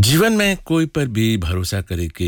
जीवन में कोई पर भी भरोसा करे के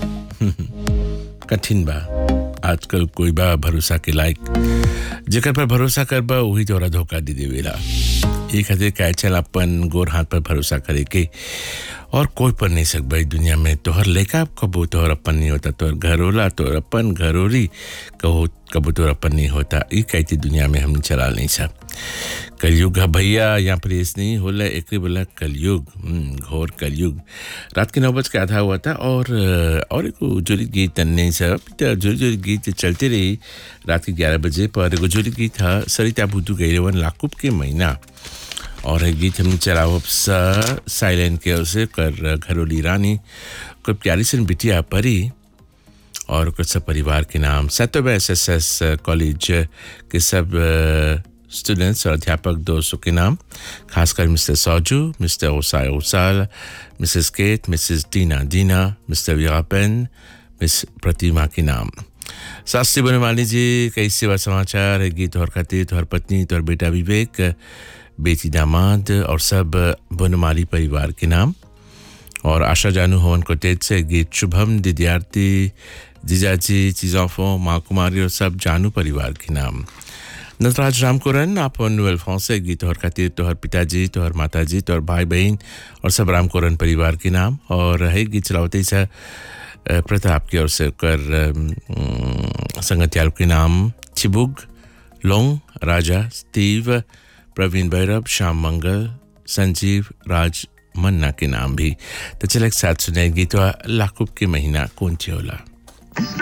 कठिन बा आजकल कोई बा भरोसा के लायक जेकर पर भरोसा करबा वही तोरा धोखा दे देवेला ये खातिर कहे चल अपन गोर हाथ पर भरोसा करे के और कोई पर नहीं सकबा ई दुनिया में तोहर लेका कबो तोहर अपन नहीं होता तोहर घर होला तोहर अपन घरोरी कहो कबो तोहर अपन नहीं होता ई कहती दुनिया में हम चला नहीं सब कलयुग है भैया यहाँ पर इस नहीं होला एक बोला कलयुग हम्म, घोर कलयुग रात के नौ बज के आधा हुआ था और और एक जुड़ी गीत नहीं सब तो जुड़ी जुड़ी गीत चलते रही रात के ग्यारह बजे पर एगो जुड़ी गीत था सरिता बुद्धू गैरवन लाकुब के महीना और एक गीत हम चलाओ सा साइलेंट के उसे कर घरोली रानी कोई प्यारी सी बिटिया परी और कुछ सब परिवार के नाम सतब एस एस एस कॉलेज के सब स्टूडेंट्स और अध्यापक दोस्तों के नाम खासकर मिस्टर सौजू मिस्टर ओसाय ओसाल मिसेस केट मिसेस दीना दीना मिस्टर विरापन मिस प्रतिमा के नाम शास्त्री बनवाली जी कई सेवा समाचार है गीत और खातिर तोहर पत्नी तोहर बेटा विवेक बेटी दामाद और सब बनमाली परिवार के नाम और आशा जानू हवन को तेज से गीत शुभम दिद्यार्थी जीजाजी चीजोफो माँ कुमारी और सब जानू परिवार के नाम नटराज रामकोरन आप नोएल से गीत और खातिर तोहर पिताजी तोहर माताजी तोहर भाई बहन और सब रामकोरन परिवार के नाम और है गीत चलावते ही सा प्रताप की ओर से कर अम, संगतियाल के नाम चिबुग लोंग राजा स्टीव प्रवीण भैरव श्याम मंगल संजीव राज मन्ना के नाम भी तो चले एक साथ सुने गीतवा लाकुब के महीना कौन ची होला